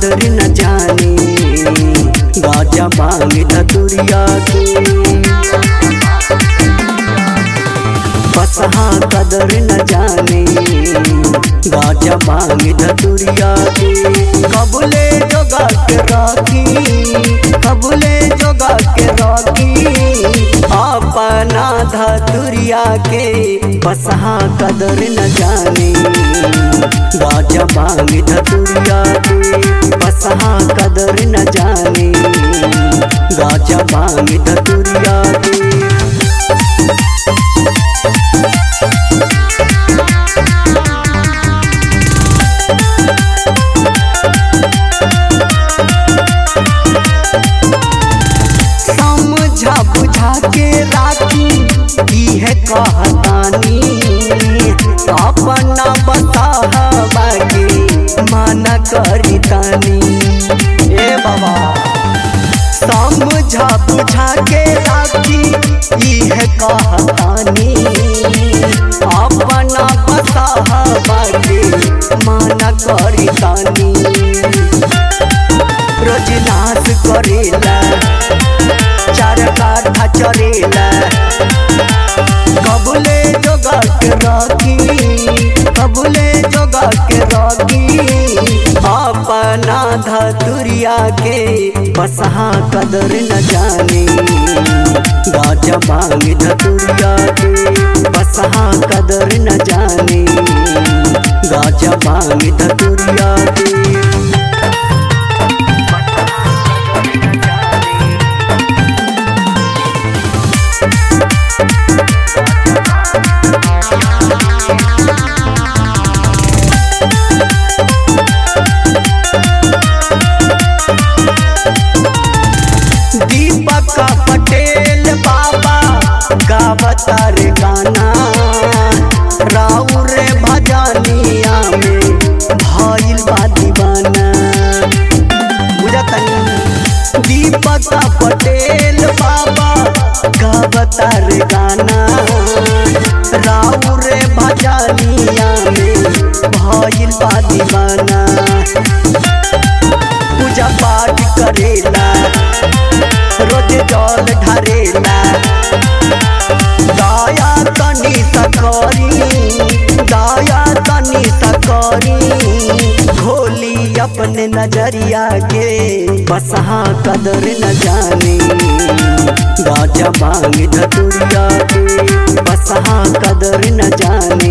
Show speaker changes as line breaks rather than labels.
कदर न जाने गाजा मांग धतुरिया के बसहा कदर न जाने गाजा मांग धतुरिया के कबले जोगा के राखी कबले जोगा के राखी अपना धतुरिया के बसहा कदर न जाने गाजा मांग धतुरिया के बसहा कदर न जाने गाजा मांग धतुरिया के समझा बुझा के राखी की है कहतानी अपना बतावा के माना करी तानी ए बाबा समझा बुझा के राखी की है कहतानी अपना बतावा के माना करी तानी रोज नाश करेला चार काठा चरेला कबले जोगा के राखी कबले जोगा के राखी अपना धतुरिया के बसहा कदर न जाने गाजा मांग धतुरिया के बसहा कदर न जाने गाजा मांग धतुरिया के दीपक पटेल बाबा गावतार गाना राउर भजनिया में भइल बा दीवाना बुझतनी दीपक पटेल बाबा गावतार गाना राउर भजनिया में भइल बा दीवाना पूजा पाठ करेला रोज जल ढारेला दया तनी सकरी दया तनी सकरी खोली अपने नजरिया के बसहा कदर न जाने गाजा मांग धतुरिया के बसहा कदर न जाने